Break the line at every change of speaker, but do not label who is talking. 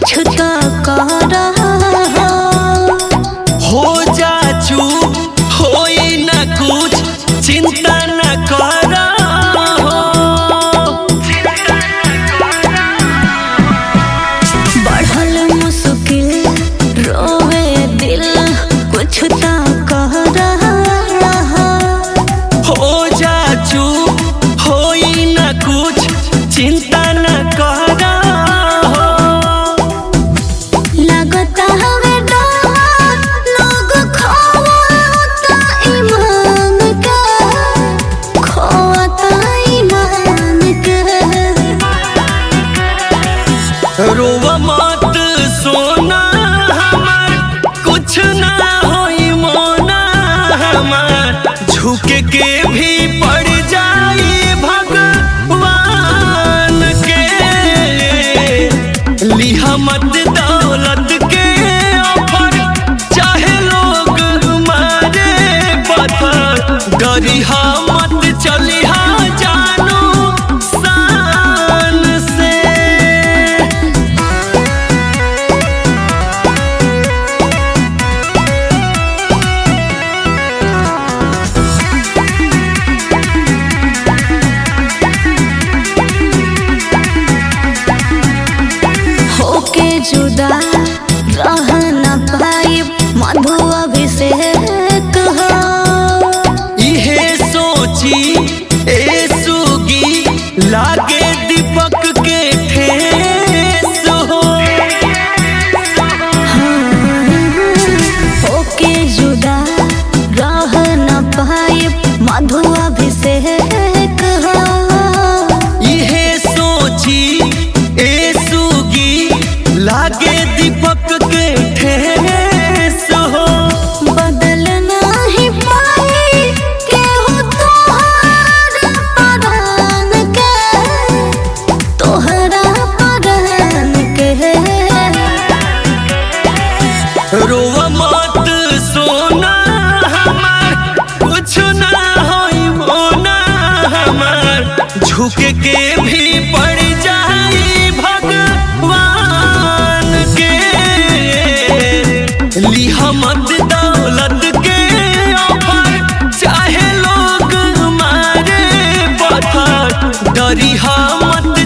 कुछ तो कर
हो जा चुप होई ना कुछ चिंता न कर
बढ़ल मुश्किल रोवे दिल कुछ तो कर
हो जा चुप होई ना कुछ चिंता न कर
लगता हवे डर लोग खोता ईमान के खोता ईमान के
रोव मत सोना हमार कुछ ना होई मोना हमार झुके के भी पड़ जाई भगवान के लिहा मत दौलत के ऑफर चाहे लोग मारे पत्थर डरिहा मत चलिहा जानू शान से
होके जुदा रह न पाई मधु अभिषेक हो
इहे सोची ए सुगी लागे दीपक के ठेस हो
होके जुदा रह न पाई मधु अभिषेक हो
इहे सोची ए सुगी लागे दीपक के ठेस हो
बदल नाही पाई केहू तोहरा परान के तोहरा परान के
रोव मत सोना हमार कुछ ना होई मोना हमार झुके के भी पड़ जाई भगवान के लिहा मत दौलत के ऑफर चाहे लोग मारे पत्थर डरिहा मत